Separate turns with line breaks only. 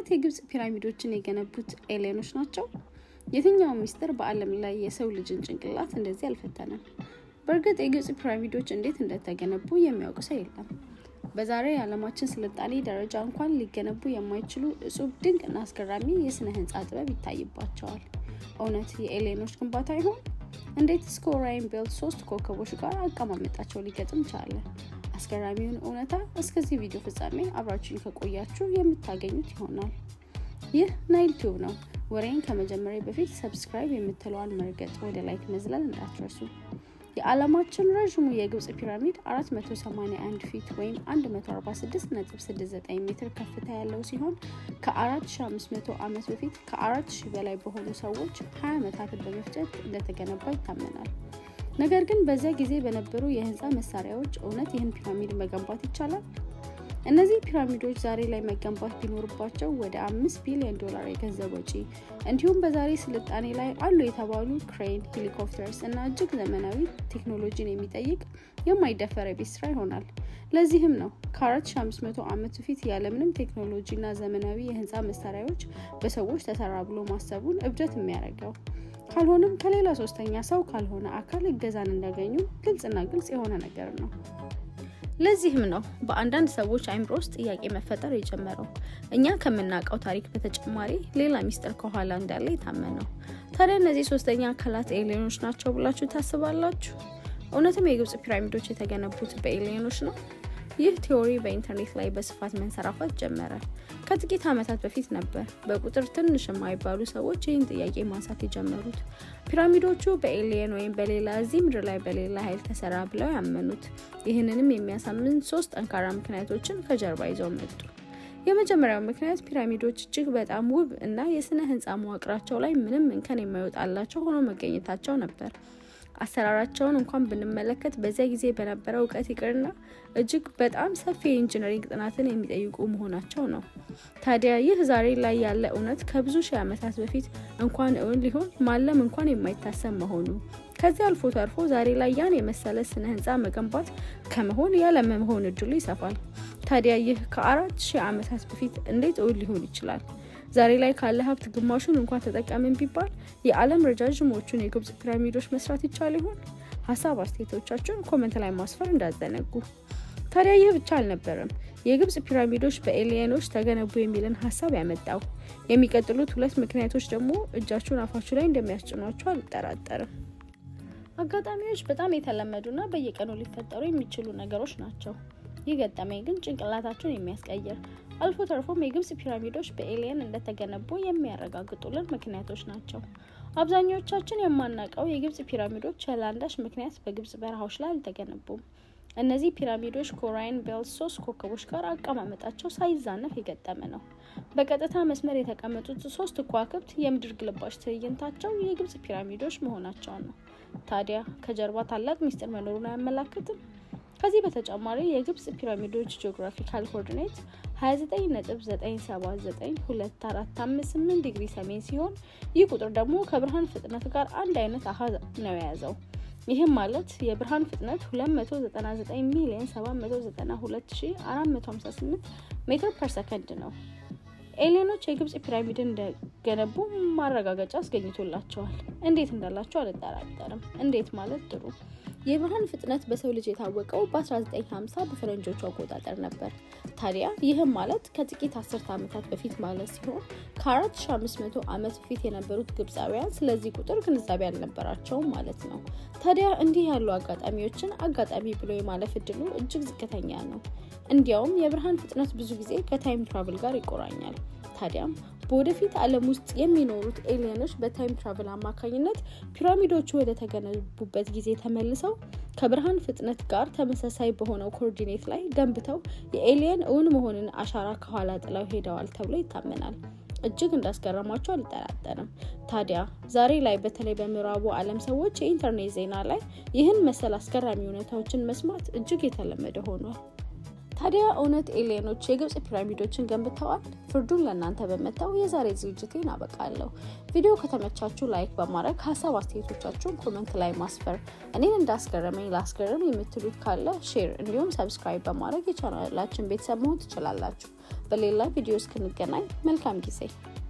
እውነት የግብጽ ፒራሚዶችን የገነቡት ኤሊየኖች ናቸው? የትኛው ሚስጥር በዓለም ላይ የሰው ልጅን ጭንቅላት እንደዚህ አልፈተነም? በእርግጥ የግብጽ ፒራሚዶች እንዴት እንደተገነቡ የሚያውቅ ሰው የለም። በዛሬ የዓለማችን ስልጣኔ ደረጃ እንኳን ሊገነቡ የማይችሉ እጹብ ድንቅ እና አስገራሚ የስነ ህንፃ ጥበብ ይታይባቸዋል። እውነት የኤሊየኖች ግንባታ ይሆን? እንዴት እስከ ኦራይን ቤልት ሶስት ኮከቦች ጋር አቀማመጣቸው ሊገጥም ቻለ? አስገራሚውን እውነታ እስከዚህ ቪዲዮ ፍጻሜ አብራችሁን ከቆያችሁ የምታገኙት ይሆናል። ይህ ናይል ቲዩብ ነው። ወሬን ከመጀመሪያ በፊት ሰብስክራይብ የምትለዋን መርገጥ ወደ ላይክ መዝለል እንዳትረሱ። የዓለማችን ረዥሙ የግብጽ ፒራሚድ 481 ፊት ወይም 146.69 ሜትር ከፍታ ያለው ሲሆን ከ4500 ዓመት በፊት ከ4000 በላይ በሆኑ ሰዎች 20 ዓመታትን በመፍጨት እንደተገነባ ይታመናል። ነገር ግን በዚያ ጊዜ በነበሩ የህንፃ መሳሪያዎች እውነት ይህን ፒራሚድ መገንባት ይቻላል? እነዚህ ፒራሚዶች ዛሬ ላይ መገንባት ቢኖርባቸው ወደ አምስት ቢሊዮን ዶላር የገንዘብ ወጪ እንዲሁም በዛሬ ስልጣኔ ላይ አሉ የተባሉ ክሬን፣ ሄሊኮፕተርስ እና እጅግ ዘመናዊ ቴክኖሎጂን የሚጠይቅ የማይደፈር የቤት ስራ ይሆናል። ለዚህም ነው ከ4500 ዓመት በፊት ያለምንም ቴክኖሎጂ እና ዘመናዊ የህንፃ መሳሪያዎች በሰዎች ተሰራ ብሎ ማሰቡን እብደት የሚያደርገው። ካልሆነም ከሌላ ሶስተኛ ሰው ካልሆነ አካል እገዛን እንዳገኙ ግልጽና ግልጽ የሆነ ነገር ነው። ለዚህም ነው በአንዳንድ ሰዎች አይምሮ ውስጥ ጥያቄ መፈጠር የጀመረው እኛ ከምናውቀው ታሪክ በተጨማሪ ሌላ ሚስጥር ከኋላ እንዳለ የታመነው። ታዲያ እነዚህ ሶስተኛ አካላት ኤሊየኖች ናቸው ብላችሁ ታስባላችሁ? እውነትም የግብጽ ፒራሚዶች የተገነቡት በኤሊየኖች ነው? ይህ ቲዎሪ በኢንተርኔት ላይ በስፋት መንሰራፋት ጀመረ። ከጥቂት ዓመታት በፊት ነበር በቁጥር ትንሽ የማይባሉ ሰዎች ይህን ጥያቄ ማንሳት የጀመሩት። ፒራሚዶቹ በኤሊየን ወይም በሌላ እዚህ ምድር ላይ በሌላ ኃይል ተሰራ ብለው ያመኑት። ይህንንም የሚያሳምን ሶስት ጠንካራ ምክንያቶችን ከጀርባ ይዘው መጡ። የመጀመሪያው ምክንያት ፒራሚዶች እጅግ በጣም ውብ እና የስነ ህንፃ መዋቅራቸው ላይ ምንም እንከን የማይወጣላቸው ሆኖ መገኘታቸው ነበር። አሰራራቸውን እንኳን ብንመለከት በዚያ ጊዜ በነበረው እውቀት ይቅርና እጅግ በጣም ሰፊ የኢንጂነሪንግ ጥናትን የሚጠይቁ መሆናቸው ነው። ታዲያ ይህ ዛሬ ላይ ያለ እውነት ከብዙ ሺህ ዓመታት በፊት እንኳን እውን ሊሆን ማለም እንኳን የማይታሰብ መሆኑ ከዚህ አልፎ ተርፎ ዛሬ ላይ ያን የመሰለ ስነ ህንፃ መገንባት ከመሆን ያለመሆን እድሉ ይሰፋል። ታዲያ ይህ ከአራት ሺህ ዓመታት በፊት እንዴት እውን ሊሆን ይችላል? ዛሬ ላይ ካለ ሀብት ግማሹን እንኳን ተጠቀምን ቢባል የዓለም ረጃዥሞቹን የግብጽ ፒራሚዶች መስራት ይቻል ይሆን? ሀሳብ አስተያየቶቻችሁን ኮመንት ላይ ማስፈር እንዳዘነጉ። ታዲያ ይህ ብቻ አልነበረም የግብጽ ፒራሚዶች በኤሊየኖች ተገነቡ የሚልን ሀሳብ ያመጣው። የሚቀጥሉት ሁለት ምክንያቶች ደግሞ እጃችሁን አፋችሁ ላይ እንደሚያስጭኗቸው አልጠራጠርም። አጋጣሚዎች በጣም የተለመዱና በየቀኑ ሊፈጠሩ የሚችሉ ነገሮች ናቸው። ይህ ገጠመኝ ግን ጭንቅላታቸውን የሚያስቀይር አልፎ ተርፎም የግብጽ ፒራሚዶች በኤሊየን እንደተገነቡ የሚያረጋግጡልን ምክንያቶች ናቸው። አብዛኞቻችን የማናውቀው የግብጽ ፒራሚዶች ያለ አንዳች ምክንያት በግብጽ በረሃዎች ላይ አልተገነቡም። እነዚህ ፒራሚዶች ከኦራይን ቤልት ሶስት ኮከቦች ጋር አቀማመጣቸው ሳይዛነፍ የገጠመ ነው። በቀጥታ መስመር የተቀመጡት ሶስት ከዋክብት የምድር ግልባጭ ትዕይንታቸው የግብጽ ፒራሚዶች መሆናቸውን ነው። ታዲያ ከጀርባ ታላቅ ሚስጥር መኖሩን አያመላክትም? ከዚህ በተጨማሪ የግብጽ ፒራሚዶች ጂኦግራፊካል ኮኦርዲኔት 29.979245 ዲግሪ ሰሜን ሲሆን ይህ ቁጥር ደግሞ ከብርሃን ፍጥነት ጋር አንድ አይነት አሃዝ ነው የያዘው። ይህም ማለት የብርሃን ፍጥነት 299 ሚሊዮን 792458 ሜትር ፐር ሰከንድ ነው። ኤሊየኖች የግብጽ ፒራሚድን እንደገነቡ ማረጋገጫ አስገኝቶላቸዋል። እንዴት እንዳላቸው አልጠራጠርም። እንዴት ማለት ጥሩ የብርሃን ፍጥነት በሰው ልጅ የታወቀው በ1950 በፈረንጆቹ አቆጣጠር ነበር። ታዲያ ይህም ማለት ከጥቂት አስርተ ዓመታት በፊት ማለት ሲሆን ከ4500 ዓመት በፊት የነበሩት ግብፃውያን ስለዚህ ቁጥር ግንዛቤ አልነበራቸውም ማለት ነው። ታዲያ እንዲህ ያሉ አጋጣሚዎችን አጋጣሚ ብሎ የማለፍ እድሉ እጅግ ዝቅተኛ ነው። እንዲያውም የብርሃን ፍጥነት ብዙ ጊዜ ከታይም ትራቭል ጋር ይቆራኛል። ታዲያም በወደፊት ዓለም ውስጥ የሚኖሩት ኤሊየኖች በታይም ትራቭል አማካኝነት ፒራሚዶቹ ወደ ተገነቡበት ጊዜ ተመልሰው ከብርሃን ፍጥነት ጋር ተመሳሳይ በሆነው ኮኦርዲኔት ላይ ገንብተው የኤሊየን እውን መሆንን አሻራ ከኋላ ጥለው ሄደዋል ተብሎ ይታመናል። እጅግ እንዳስገረማቸው አልጠራጠርም። ታዲያ ዛሬ ላይ በተለይ በምዕራቡ ዓለም ሰዎች የኢንተርኔት ዜና ላይ ይህን መሰል አስገራሚ እውነታዎችን መስማት እጅግ የተለመደ ሆኗል። ታዲያ እውነት ኤሊየኖች የግብጽ ፒራሚዶችን ገንብተዋል? ፍርዱን ለእናንተ በመተው የዛሬ ዝግጅቴን አበቃለሁ። ቪዲዮ ከተመቻችሁ ላይክ በማድረግ ሀሳብ አስተያየቶቻችሁን ኮመንት ላይ ማስፈር፣ እኔን እንዳስገረመኝ ላስገርም የምትሉት ካለ ሼር እንዲሁም ሰብስክራይብ በማድረግ የቻናላችን ቤተሰብ መሆን ትችላላችሁ። በሌላ ቪዲዮ እስክንገናኝ መልካም ጊዜ